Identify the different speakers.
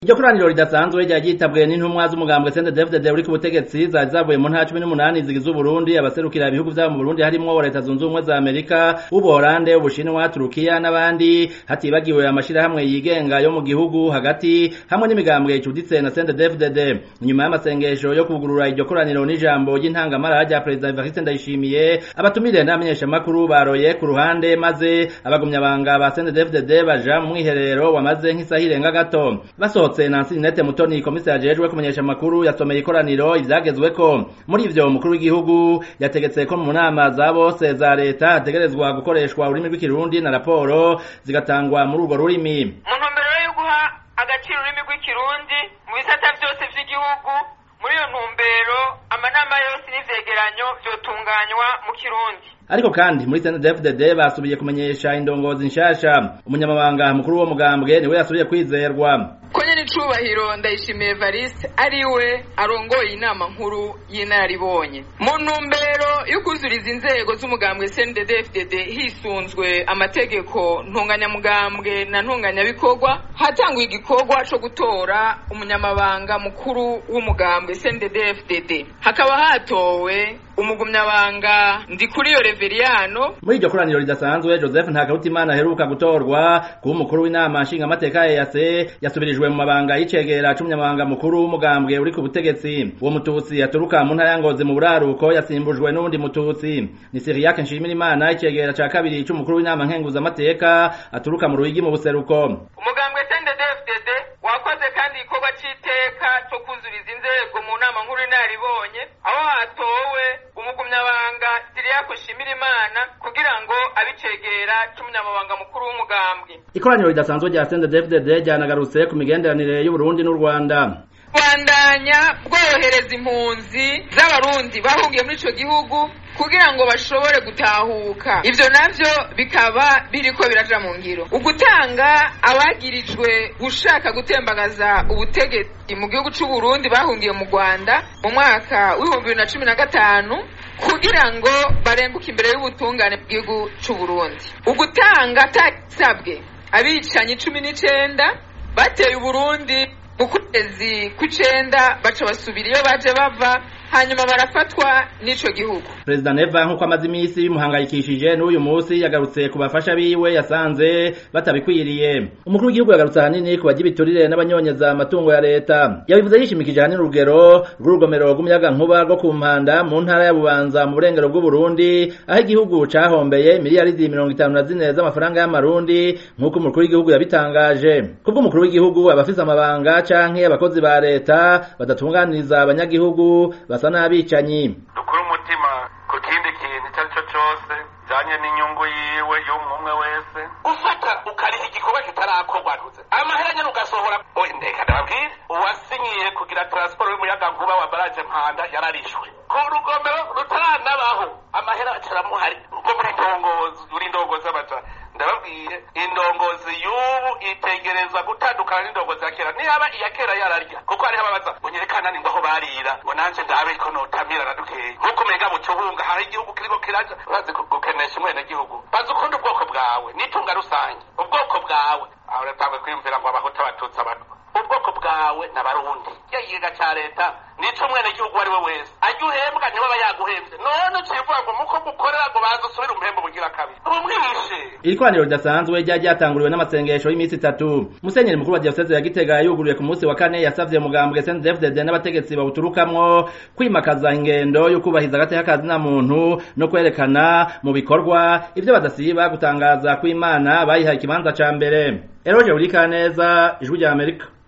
Speaker 1: iryo koraniro ridasanzwe ryari ryitabwe n'intumwa z'umugambwe CNDD-FDD uri ku butegetsi zari zavuye mu ntara cumi n'umunani zigize Uburundi abaserukira ibihugu vyabo mu Burundi harimwo leta zunze ubumwe za Amerika Ubuholande Ubushinwa Turukiya n'abandi hatibagiwe amashirahamwe yigenga yo mu gihugu hagati hamwe n'imigambwe icuditse na CNDD-FDD inyuma y'amasengesho yo kugurura iryo koraniro n'ijambo ry'intangamara rya Perezida Evariste Ndayishimiye abatumire n'abamenyeshamakuru baroye ku ruhande maze abagumyabanga ba CNDD-FDD baja mu mwiherero wamaze nk'isaha irenga gato basohotse Nancy Ninette Mutoni komisari ajejwe kumenyesha amakuru yasomeye ikoraniro ivyagezweko muri ivyo umukuru w'igihugu yategetse ko mu nama za bose za leta hategerezwa gukoreshwa ururimi rw'ikirundi na raporo zigatangwa muri urwo rurimi
Speaker 2: mu ntumbero yo guha agaciro ururimi rw'ikirundi mu bisata vyose vy'igihugu muri iyo ntumbero amanama yose n'ivyegeranyo vyotunganywa mu kirundi
Speaker 1: ariko kandi muri CNDD-FDD basubiye kumenyesha indongozi nshasha umunyamabanga mukuru wo mugambwe niwe yasubiye kwizerwa
Speaker 3: konye n'icubahiro ndayishimiye Evariste ariwe arongoye inama nkuru y'inaribonye mu ntumbero yo kuzuriza inzego z'umugambwe CNDD-FDD hisunzwe amategeko ntunganyamugambwe na ntunganyabikorwa hatangwa igikorwa co gutora umunyamabanga mukuru w'umugambwe CNDD-FDD hakaba hatowe umugumyabanga ndikuriyo Reveriyano
Speaker 1: muri iryo koraniro ridasanzwe Joseph Ntakarutimana aheruka gutorwa kuba umukuru w'inama nshingamateka ya EAC yasubirijwe mu mabanga y'icegera c'umunyamabanga mukuru w'umugambwe uri ku butegetsi uwo mututsi yaturuka mu ntara ya Ngozi mu buraruko yasimbujwe n'uwundi mututsi ni Siriyake Nshimirimana icegera ca kabiri c'umukuru w'inama nkenguzamateka aturuka mu Ruyigi mu buseruko
Speaker 2: umugambwe CNDD-FDD wakoze kandi igikorwa c'iteka co kuzuriza inzego mu nama nkuru y'inaribonye aho hatowe umugumyabanga Siriyako Nshimirimana kugira ngo abicegera c'umunyamabanga mukuru w'umugambwe
Speaker 1: ikoraniro ridasanzwe rya CNDD-FDD ryanagarutse ku migenderanire y'Uburundi n'u Rwanda
Speaker 3: bandanya bworohereza impunzi z'abarundi bahungiye muri ico gihugu kugira ngo bashobore gutahuka ivyo navyo bikaba biriko biraja mu ngiro ugutanga abagirijwe gushaka gutembagaza ubutegetsi mu gihugu c'u Burundi bahungiye mu Rwanda mu mwaka w'ibihumbi bibiri na cumi na gatanu kugira ngo barenguke imbere y'ubutungane bw'igihugu c'u Burundi ugutanga atasabwe abicanyi cumi n'icenda bateye Uburundi mu kwezi kw'icenda baca basubira iyo baje bava hanyuma barafatwa n'ico gihugu
Speaker 1: Perezida Neva nk'uko amaze imisi bimuhangayikishije n'uyu musi yagarutse ku bafasha biwe yasanze batabikwiriye umukuru w'igihugu yagarutse ahanini ku bagira ibiturire n'abanyonyeza amatungo ya leta yabivuze yishimikije ahanini urugero rw'urugomero rw'umuyagankuba rwo ku mpanda mu ntara ya Bubanza mu burengero bw'Uburundi aho igihugu cahombeye miliyaridi mirongo itanu na zine z'amafaranga y'amarundi nk'uko umukuru w'igihugu yabitangaje kubwo umukuru w'igihugu abafise amabanga canke abakozi ba leta badatunganiriza abanyagihugu basa n'abicanyi
Speaker 4: dukure umutima ku kindi kintu icyo ari cyo cyose bijanye n'inyungu yiwe y'umwe wese ufata ukariha igikorwa kitarakorwa ntuze amahera nyene ugasohora oye ndeka ndababwire uwasinyiye kugira transport y'umuyagankuba wa baraje mpanda yararishwe ku rugomero rutaranabaho amahera acaramuhari rwo muri ndongozi uri ndongozi amajana ndababwiye indongozi y'ubu itegerezwa gutandukana n'indongozi ya kera niyaba iya kera yararya kuko hariho ababaza bunyerekana ni ngaho barira ngo nanje ndabe ko notamira na dukeyi nk'uko umenga mu cubunga hari igihugu kiriko kiraja urazi gukenesha umwene gihugu bazi ukunda ubwoko bwawe n'itunga rusange ubwoko bwawe aho ratangwe kwiyumvira ngo abahuta abatutsi abantu ubwoko bwawe n'abarundi ikiga ca leta nico umwene gihugu ari we wese ajya uhembwa niwe aba yaguhembye none ucivuga ngo muko mukorera ngo baze usubire umuhembo bugira kabiri umwishe
Speaker 1: iri koraniro ridasanzwe ryari ryatanguriwe n'amasengesho y'iminsi itatu musenyeri mukuru wa diyoseze ya gitega yuguruye ku munsi wa kane yasavye mugambwe CNDD-FDD n'abategetsi bawuturukamwo kwimakaza ingendo yo kubahiriza agateka kazina muntu no kwerekana mu bikorwa ivyo badasiba gutangaza ko imana bayihaye ikibanza ca mbere eroje burikaneza ijwi rya amerika